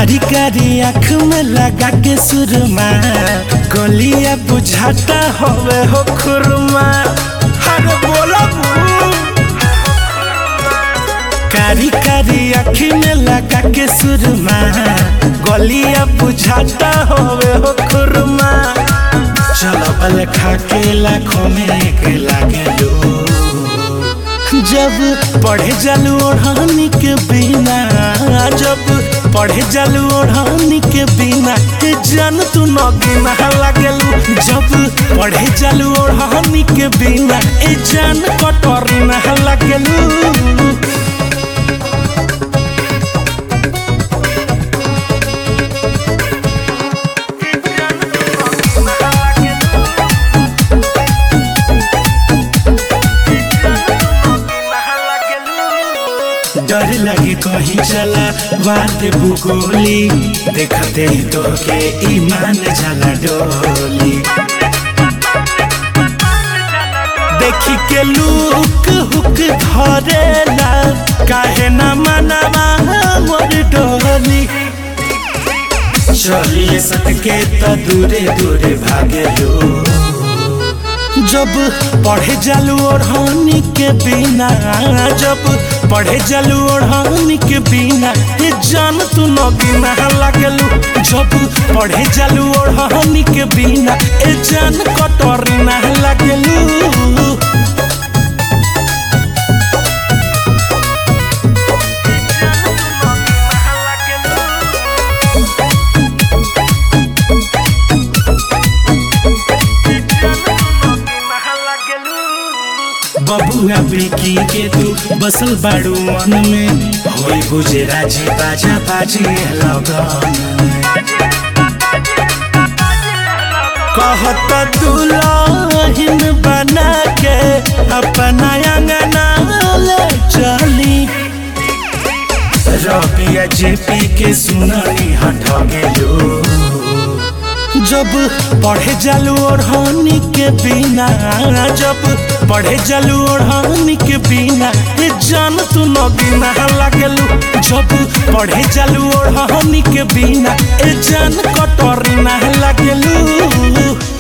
कारी कारी आँख में लगा के सुरमा गलिया बुझाता होवे हो खुरमा अरे बोला कारी कारी आँख में लगा के सुरमा गलिया बुझाता होवे हो खुरमा चलो बल खा के लाखों में एक लागे लो जब पढ़े जालू ओढ़ानी के बिना जब पढ़े जालू ओढ़ानी के बिना ए जान तू नगीना लागेलू जब पढ़े जालू ओढ़ानी के बिना ए जान कटोरी ना लागेलू डर लगे कहीं चला बात भूगोली देखते ही तो के ईमान जला डोली देखी के लुक हुक धरेला काहे न मनवा मोर डोली चलिए सटके तो दूरे दूरे भागे लो जब पढ़े जालू ओढ़ानी के बिना जब पढ़े जालू ओढ़ानी के बिना ये जान तू नगीना लागलू जब पढ़े जालू ओढ़ानी के बिना ये जान कटोरी ना लागलू बबुआ बेकी के तू बसल बाड़ू मन में होई बुझे राजी बाजा बाजी लगन कहत दुल्हन बना के अपना अंगना ले चली रबिया जेपी के सुननी हट गेलो जब पढ़े जालू ओढ़ानी के बिना जब पढ़े जालू ओढ़ानी के बिना ये जान तू नगीना लागलू जब पढ़े जालू ओढ़ानी के बिना ये जान कटोरी ना लागलू